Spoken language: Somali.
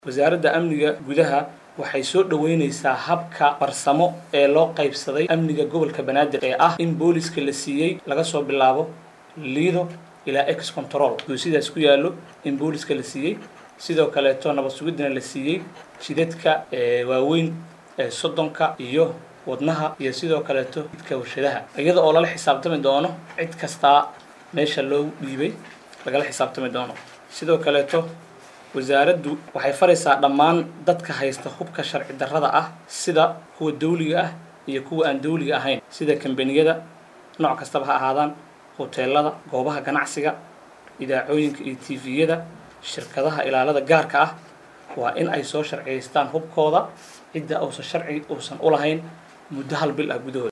wasaaradda amniga gudaha waxay soo dhoweyneysaa habka farsamo ee loo qaybsaday amniga gobolka banaadir ee ah in booliska la siiyey laga soo bilaabo liido ilaa ex control uu sidaas ku yaallo in booliska la siiyey sidoo kaleeto nabad sugidina la siiyey jidadka waaweyn ee soddonka iyo wadnaha iyo sidoo kaleeto jidka warshadaha iyada oo lala xisaabtami doono cid kastaa meesha loo dhiibay lagala xisaabtami doono sidoo kaleeto wasaaraddu waxay faraysaa dhammaan dadka haysta hubka sharci darrada ah sida kuwa dawliga ah iyo kuwa aan dawliga ahayn sida kambaniyada nooc kastaba ha ahaadaan hoteelada goobaha ganacsiga idaacooyinka iyo tiviyada shirkadaha ilaalada gaarka ah waa in ay soo sharciyaystaan hubkooda cidda uusan sharci uusan u lahayn muddo hal bil ah gudahood